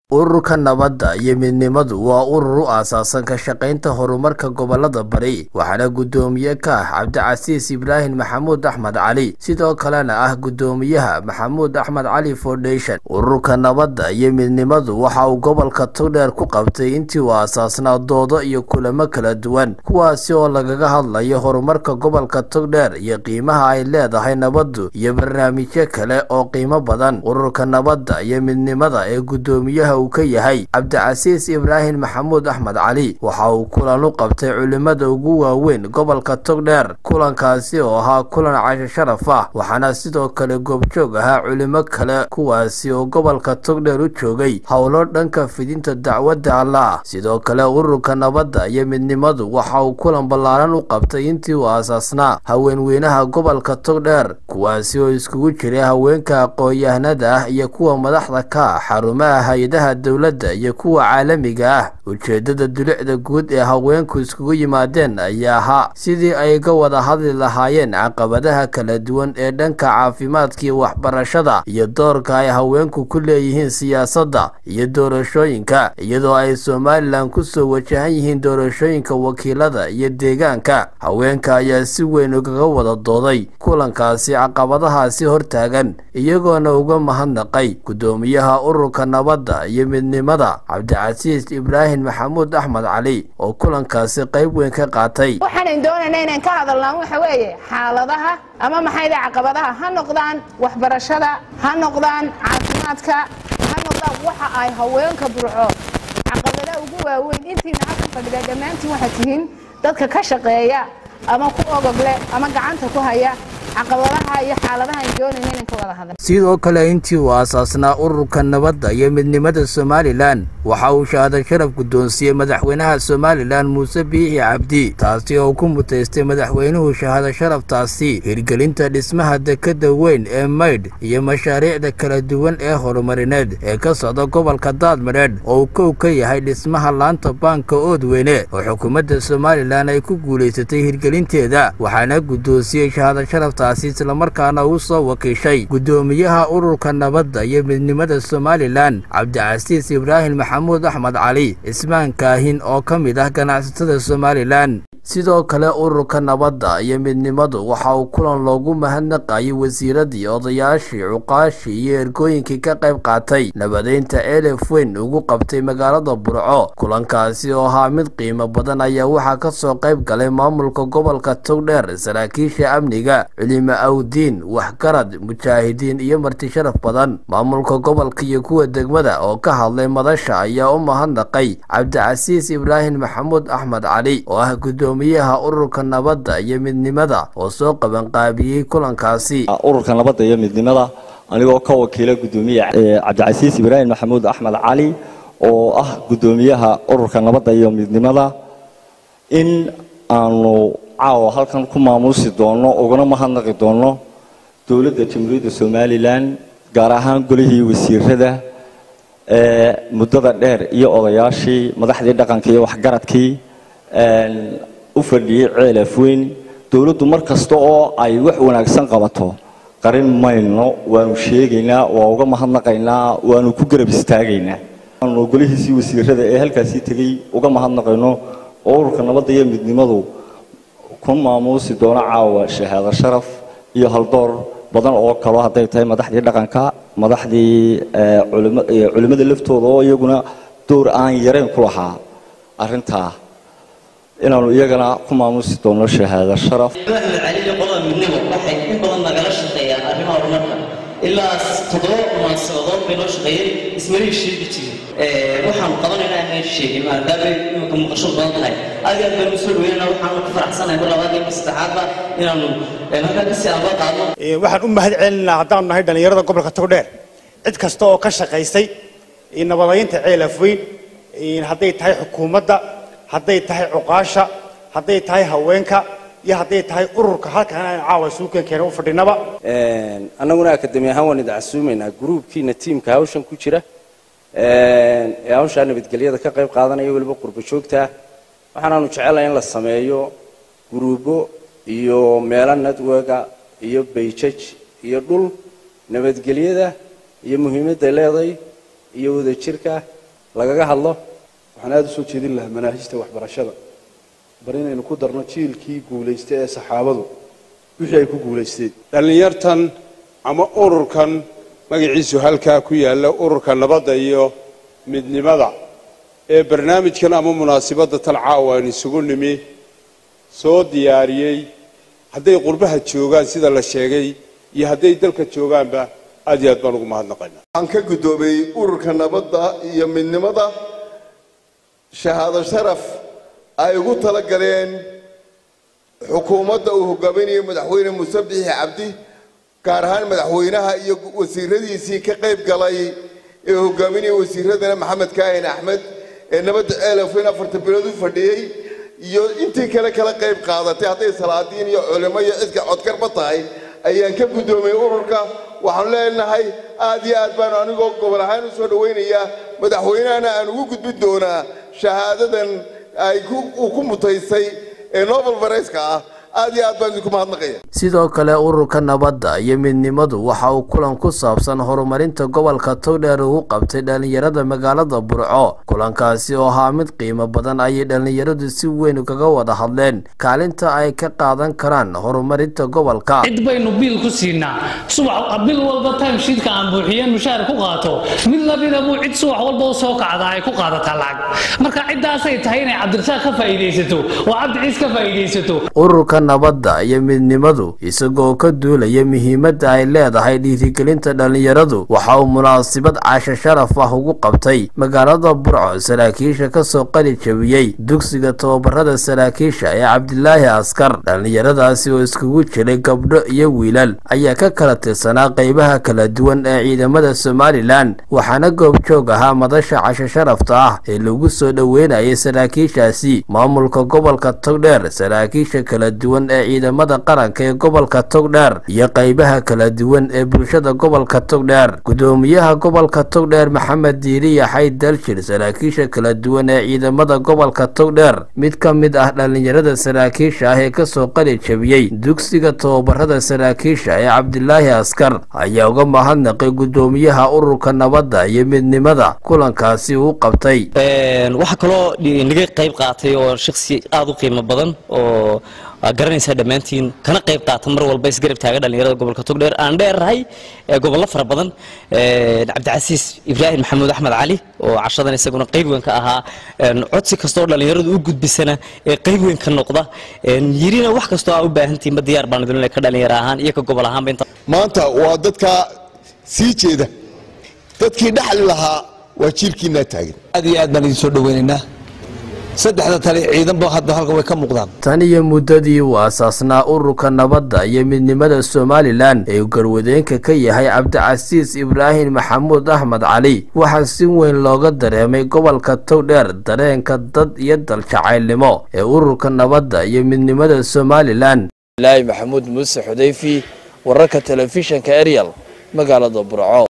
ururka nabadda iyo midnimadu waa urur u aasaasan ka shaqaynta horumarka gobolada bari waxaana guddoomiye ka ah cabdicasiis ibraahim maxamuud axmed cali sidoo kalena ah guddoomiyaha maxamuud axmed cali foundation ururka nabadda iyo midnimadu waxa uu gobolka togdheer ku qabtay intii uu aasaasnaa doodo iyo kulamo kala duwan kuwaasi oo lagaga hadlayo horumarka gobolka togdheer iyo qiimaha ay leedahay nabaddu iyo barnaamijyo kale oo qiimo badan ururka nabadda iyo midnimada ee guddoomiyaha uu ka yahay cabdicasiis ibraahim maxamuud axmed cali waxa uu kulan u qabtay culimada ugu waaweyn gobolka togdheer kulankaasi oo ahaa kulan casho sharaf ah waxaana sidoo kale goobjoog ahaa culimo kale kuwaasi oo gobolka togdheer u joogay howlo dhanka fidinta dacwadda allah sidoo kale ururka nabadda iyo midnimadu waxa uu kulan ballaaran u qabtay intii uu aasaasnaa haweenweynaha gobolka togdheer kuwaasi oo iskugu jiray haweenka aqoon-yahanada ah iyo kuwa madaxda ka ah xarumaha hay-adaha dowladda iyo kuwa caalamiga ah ujeedada dulicda guud ee haweenku iskugu yimaadeen ayaa ahaa sidii ay ga wada hadli lahaayeen caqabadaha kala duwan ee dhanka caafimaadka iyo waxbarashada iyo doorka ay haweenku ku leeyihiin siyaasadda iyo doorashooyinka iyadoo ay somalilan kusoo wajahan yihiin doorashooyinka wakiilada iyo deegaanka haweenka ayaa si weyn ugaga wada dooday kulankaasi caqabadahaasi hortaagan iyagoona uga mahadnaqay guddoomiyaha ururka nabadda iyo midnimada cabdicasiis ibraahim maxamuud axmed cali oo kulankaasi qayb weyn ka qaatay waxaanan doonayna inaan ka hadalnaan waxa weeye xaaladaha ama maxayda caqabadaha ha noqdaan waxbarashada ha noqdaan caafimaadka ha noqdaan waxa ay haweenka burco caqabadaha ugu waaweyn intiina halka fadhida dhammaantiin waxaad tihiin dadka ka shaqeeya ama ku ogogle ama gacanta ku haya caqabadaha iyo xaaladaha aan doonayna inaan ka wada hadal sidoo kale intii uu aasaasnaa ururka nabadda iyo midnimada somalilan waxa uu shahaado sharaf guddoonsiiyey madaxweynaha somalilan muuse biixi cabdi taasi oo ku mutaystay madaxweynuhu shahaado sharaftaasi hirgelinta dhismaha dekadda weyn ee maydh iyo mashaariicda kala duwan ee horumarineed ee ka socda gobolka daadmadheedh oo uu kow ka yahay dhismaha laanta baanka oodweyne oo xukuumadda somalilan ay ku guulaysatay hirgelinteeda waxaana guddoonsiyey shahaado sharaftaasi islamarkaana uu soo wakiishay guddoomiyaha ururka nabadda iyo midnimada somalilan cabdicasiis ibraahim maxamuud axmed cali cismaan kaahin oo ka mid ah ganacsatada somalilan sidoo kale ururka nabadda iyo midnimadu waxa uu kulan loogu mahadnaqayay wasiiradii odayaashii cuqaashii iyo ergooyinkii ka qayb qaatay nabadeynta elef weyn ugu qabtay magaalada burco kulankaasi oo ahaa mid qiimo badan ayaa waxaa ka soo qayb galay maamulka gobolka togdheer saraakiisha amniga culimo awdiin waxgarad mujaahidiin iyo marti sharaf badan maamulka gobolka iyo kuwa degmada oo ka hadlay madasha ayaa u mahadnaqay cabdicasiis ibraahim maxamuud axmed cali oo ah gudoomiyaha ururka nabadda iyo midnimada oo soo qabanqaabiyey kulankaasi ururka nabadda iyo midnimada anigoo ka wakiila gudoomiye cabdicasiis ibraahim maxamuud axmed cali oo ah gudoomiyaha ururka nabadda iyo midnimada in aanu caawa halkan ku maamuusi doono uguna mahadnaqi doono dowladda jamhuuriyadda somalilan gaar ahaan golihii wasiirada ee muddada dheer iyo odayaashii madaxdii dhaqanka iyo waxgaradkii u fadhiyey ceelaf weyn dowladdu mar kasta oo ay wax wanaagsan qabato qarin mayno waanu sheegaynaa waa uga mahadnaqaynaa waanu ku garab istaagaynaa aanu golihiisii wasiirada ee halkaasii tegey uga mahadnaqayno oo ururka nabadda iyo midnimadu ku maamuusi doono caawa shahaado sharaf iyo haldoor badan oo kalo hadday tahay madaxdii dhaqanka madaxdii culimmada laftooda oo iyaguna door aan yarayn ku lahaa arrintaa inaanu iyagana ku maamuusi doono shahaado sharaf axmed cali iyo qolada midnimo waxay in badan nagala shaqeeyaan arrimaha horumarka ilaa toddoba munaasabadood bay noo shaqeeyeen ismalihii sheegi jirin waxaanu qabanaynaa inaan sheegin maadaama imanka muuqasho badan tahay aad aad baanu soo dhaweynana waxaanu ku faraxsanahay mar labaad iyo mar saddexaadba inaanu halkaa kasii amba qaadno waxaan u mahad celinaa haddaanu nahay dhallinyarada gobolka togdheer cid kasta oo ka shaqaysay nabadaynta ceel afweyn hadday tahay xukuumadda hadday tahay cuqaasha hadday tahay haweenka iyo hadday tahay ururka halkan aan caawa suukankeena u fadhinaba annaguna akademi ahaan waan idin casuumaynaa gruubkiina tiimka hawshan ku jira ee hawshaa nabadgelyada ka qayb qaadanaya weliba qurbo joogta waxaanaanu jecelahay in la sameeyo guruubo iyo meelo networka iyo bayjaj iyo dhul nabadgelyada iyo muhiimadday leeday iyo wadajirka lagaga hadlo waxaan aada u soo jeedin lahaa manaahijta waxbarashada bar inaynu ku darno jiilkii guulaystay ee saxaabadu wixii ay ku guulaysteen dhallinyartan ama ururkan magaciisu halkaa ku yaalla ururka nabadda iyo midnimada ee barnaamijkan ama munaasibadda tan caawa aynu isugu nimi soo diyaariyey hadday qurbaha joogaan sida la sheegay iyo hadday dalka joogaanba aad iyo aad baan ugu mahadnaqaynaa waxaan ka guddoomiyey ururka nabadda iyo midnimada shahaado sharaf ay ugu tala galeen xukuumadda uu hogaaminayo madaxweyne muuse bixi cabdi gaar ahaan madaxweynaha iyo wasiiradiisii ka qayb galay ee hogaaminaya wasiiradana maxamed kaahin axmed ee nabadda ceelafweyn afartan bilood u fadhiyey iyo intii kale kala qayb qaadatay hadday salaadiin iyo culimo iyo cidka codkarba tahay ayaan ka guddoomiyey ururka waxaanu leenahay aad iyo aad baanu anigoo gobol ahaan u soo dhowaynayaa madaxweynahana aan ugu gudbin doonaa shahaadadan ay uu ku mutaysay ee nobel barayska ah aad iyo aad baan idinku mahadnaqaya sidoo kale ururka nabadda iyo midnimadu waxa uu kulan ku saabsan horumarinta gobolka togdheer ugu qabtay dhallinyarada magaalada burco kulankaasi oo ahaa mid qiimo badan ayay dhallinyaradu si weyn kaga wada hadleen kaalinta ay ka qaadan karaan horumarinta gobolka cid baynu biil ku siinaa subax bil walba timesheetka aan buuxiyeen mushaar ku qaato mid lamida buu cid subax walba u soo kacda ay ku qaadataa lacag marka ciddaasay tahay inay cabdirasaaq ka faa'iidaysato oo cabdi ciis ka faa'iidaysato ururka nabadda iyo midnimadu isagoo ka duulaya muhiimadda ay leedahay dhiirigelinta dhallinyaradu waxa uu munaasibad casho sharaf ah ugu qabtay magaalada burco saraakiisha kasoo qali jabiyey dugsiga tababarada saraakiisha ee cabdilaahi askar dhallinyaradaasi oo iskugu jiray gabdho iyo wiilal ayaa ka kala tirsanaa qeybaha kala duwan ee ciidamada somalilan waxaana goobjoog ahaa madasha casho sharafta ah ee lagu soo dhoweynayay saraakiishaasi maamulka gobolka togdheer saraakiisha kala duwan ee ciidamada qaranka ee gobolka togdheer iyo qeybaha kala duwan ee bulshada gobolka togdheer gudoomiyaha gobolka togdheer maxamed diiriya xayd daljir saraakiisha kala duwan ee ciidamada gobolka togdheer mid ka mid ah dhallinyarada saraakiisha ah ee kasoo qali jabiyey dugsiga tababarada saraakiisha ee cabdilaahi askar ayaa uga mahadnaqay gudoomiyaha ururka nabadda iyo midnimada kulankaasi uu qabtay waxaa kaloo naga qayb qaatay oo shaksi aada u qiimo badan oo waa garanaysaa dhammaantiin kana qayb qaata mar walba isgarab taaga dhallinyarada gobolka togdheer aan dheerahay gobollo fara badan cabdicasiis ibraahim maxamuud axmed cali oo cashadan isaguna qayb weyn ka ahaa codsi kastoo dhallinyaradu u gudbisana ee qayb weyn ka noqda yirina wax kastoo aa u baahantihin ma diyaar baan idin ka dhallinyaro ahaan iyo ka gobol ahaanba inta maanta waa dadka sii jeeda dadkii dhaxli lahaa waa jiilkiinaa taagan aad iyo aad baan idin soo dhoweynaynaa saddexda tale ciidanba hadda halkan way ka muuqdaan tan iyo muddadii uu aasaasnaa ururka nabadda iyo midnimada somalilan ee uu garwadeenka ka yahay cabdicasiis ibraahim maxamuud axmed cali waxaa si weyn looga dareemay gobolka togdheer dareenka dad iyo daljacaylnimo ee ururka nabadda iyo midnimada somalilan ilaahi maxamuud muuse xudayfi wararka telefishinka eryal magaalada burco